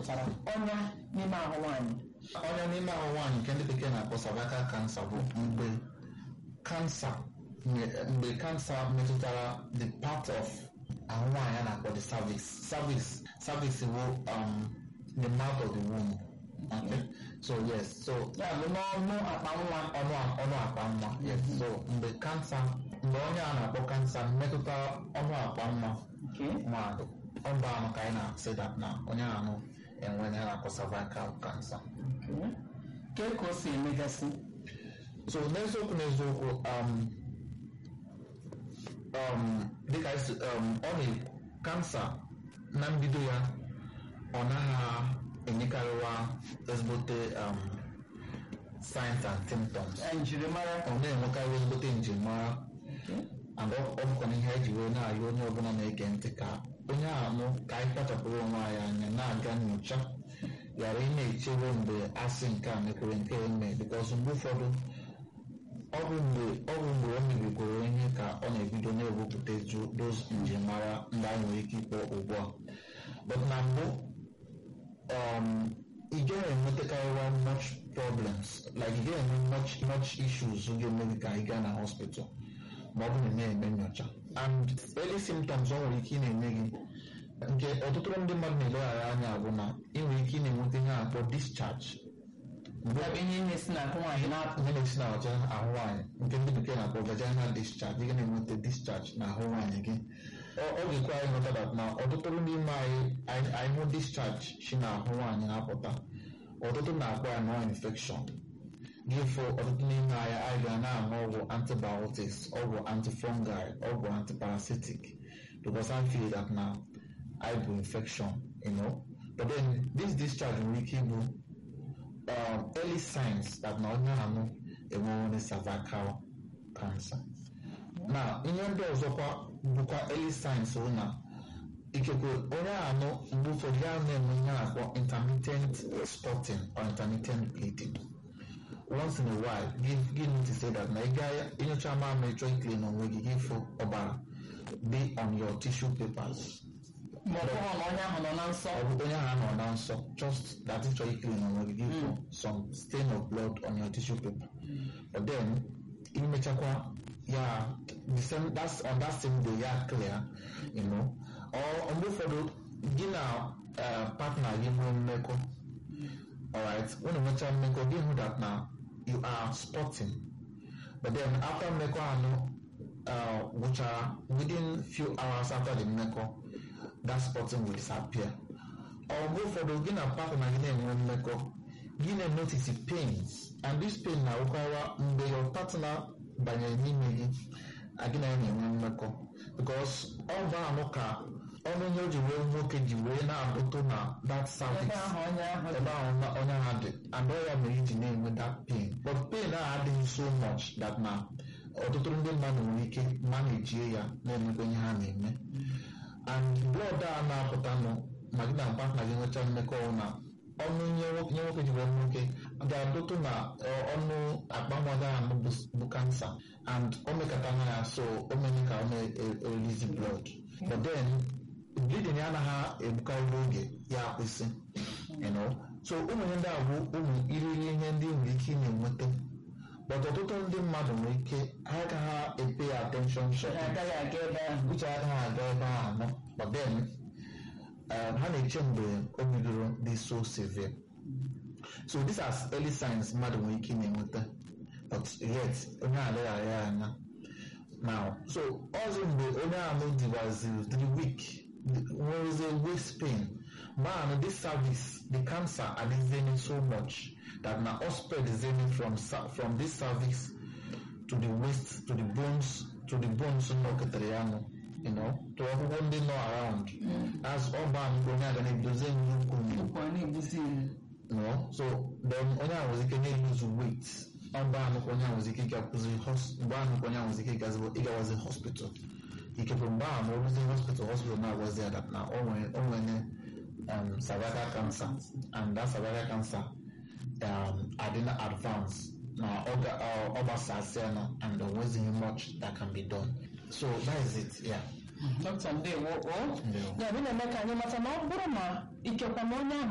chọpụtara ọnya n'ime ahụ nwaanyị ọnya n'ime ahụ nwaanyị nke ndị bekee na-akpọ cervical cancer bụ mgbe kansa mgbe kansa metụtara the part of ahụ nwaanyị a na-akpọ the cervix cervix cervix bụ um, the mouth of the womb okay so yes so ya bụ n'ọnụ akpa nwa ọnụ ọnụ akpa nwa yes so mgbe kansa mgbe onye a na-akpọ kansa metụta ọnụ akpa nwa Okay. mmadụ ọ bụ anụ ka anyị na-asị that na onye anụ enwe ihe a na-akpọ cervical cancer Okay. Kee ka o si emegasị so n'eziokwu n'eziokwu um, um, dịka esi um, ọ na kansa na mbido ya ọ naghị enyekarịwa ezigbote um, signs and symptoms Ya njirimara ọ na-enwekarị ezigbote njirimara and ọ ọ bụkwa ihe eji wee na-ayọ onye ọbụla na-ege ntị ka onye anụ ka anyị kpachapụrụ onwe anyị anya na-aga nyocha ghara ị na-echere mgbe asị nke a mekwere nke a eme bikos mgbe ụfọdụ ọ bụ mgbe ọ bụ mgbe o mebigoro ihe ka ọ na-ebido na-ewepụta ju those njirimara ndị anyị nwere ike ịkpọ ugbu a but na mbụ um, ị gaghị enwetakarịwa much problems like ị gaghị enwe much much issues ga-eme gị ka ị gaa na hospital ma ọ bụrụ na ị na-eme nyocha and early symptoms ọ nwere ike ị na-eme gị nke ọtụtụ ndị mmadụ na-eleghara anya bụ na ị nwere ike ị na-enweta ihe a na-akpọ discharge mgbe ya bụ ihe na-esi n'ahụ nwaanyị na-apụ ihe na-esi na ọcha ahụ nwaanyị nke ndị bekee na-akpọ vaginal discharge ị ga na-enweta discharge na ahụ nwaanyị gị ọ ọ ga-ekwe anyị nghọta that na ọtụtụ n'ime anyị anyị anyị hụ discharge si na ahụ nwaanyị na-apụta ọtụtụ na-akpọ ya nọ infection gị fụ ọtụtụ n'ime anyị anyị ga na-aṅụ ọgwụ antibiotics ọgwụ antifungal ọgwụ antiparasitic because I feel that na anyị bụ infection you know but then this discharge nwere ike ịbụ um, early signs that na onye anụ enwewere cervical cancer na ihe ndị ọzọkwa bụkwa early signs bụ na ikekwe onye anụ mgbe ụfọdụ ya na-enwe ihe a na-akpọ intermittent spotting or intermittent bleeding once in a while give give me to say that na ị gaa inyocha mamịrị chọọ ikele n'onwe gị gị fụ ọbara dị on your tissue papers ma ọ bụrụ na onye ahụ nọ na nsọ ọ bụ onye ahụ nọ na nsọ just that ị chọrọ ikele n'onwe gị gị fụ some stain of blood on your tissue paper but then imechakwa ya the same that's on that same day ya clear you know or mgbe ụfọdụ gị na eh, partner gị nwee mmekọ alright when you mention mmekọ gị hụ that na you are spotting but then after mmekọ anụ uh, gwụchara within few hours after the mmekọ that spotting will disappear ọ mgbe ụfọdụ gị na partner gị na-enwe mmekọ gị na-notice pains and this pain na-awụkara mgbe your partner banyere n'ime gị a gị na ya na-enwe mmekọ because ọ bụ anụ ka ọnụ ihe o ji wee nwoke ji wee na-adụtụ na that cervix ebe ahụ onye ahụ dị ebe ahụ na- onye ahụ dị and ọ ya mere iji na-enwe that pain but pain ahụ adịghị so much that na ọtụtụ ndị mmadụ nwere ike manajie ya na-emekwa ihe ha na-eme and blood a na-apụtanụ ma gị na partner gị nwechaa mmekọ na ọnụ ihe nwoke ihe nwoke ji wee nwoke ga-adụtụ na ọ, ọnụ akpa nwa gị ahụ bụ- bụ kansa and o mekọtana ya so o mere ka ọ na-erelizi blood but then bleeding ya anaghị egbukarị oge ya akwụsị you know so ụmụ ihe ndị a bụ ụmụ iriri ihe ndị nwere ike ị na-enweta but ọtụtụ ndị mmadụ nwere ike ha agaghị epe ya attention short ha agaghị aga ebe ahụ uche agaghị aga ebe ahụ anọ but then um, ha na-eche mgbe o bidoro dị so severe so these are early signs mmadụ nwere ike ị na-enweta but yet onye a leghara ya anya now so ọzọ mgbe onye ahụ dịwaziri dị weak nwerezie waist pain man this service the cancer adịzeni so much that na all spread zeni from sa- from this cervix to the waist to the bones to the bones nọketere ya nụ you know to ọgwụgwọ ndị nọ around as ọba mgbe onye aga na-ebidozi nnukwu mgbu ụkwụ a na-egbuzi ya no so then onye ahụ nwere ike na-lose weight ọba anụkwa onye ahụ nwere ike ịgakwụzi hos- mgbe anụkwa onye ahụ nwere ike ịgazi- ịgawazi hospital ikekwe mgbe ahụ ma ọ rụzie hospital hospital na-agwazi ya that na o nwere o nwere um, cervical cancer and that cervical cancer um, adịna advance na ọ ga- ọ- ọ gbasasịa na and there wasn't much that can be done so that is it yeah dọkịta ndewo o Ndewo. ya bụ na-eme ka anyị mata na ọ bụrụ na ikekwa na onye ahụ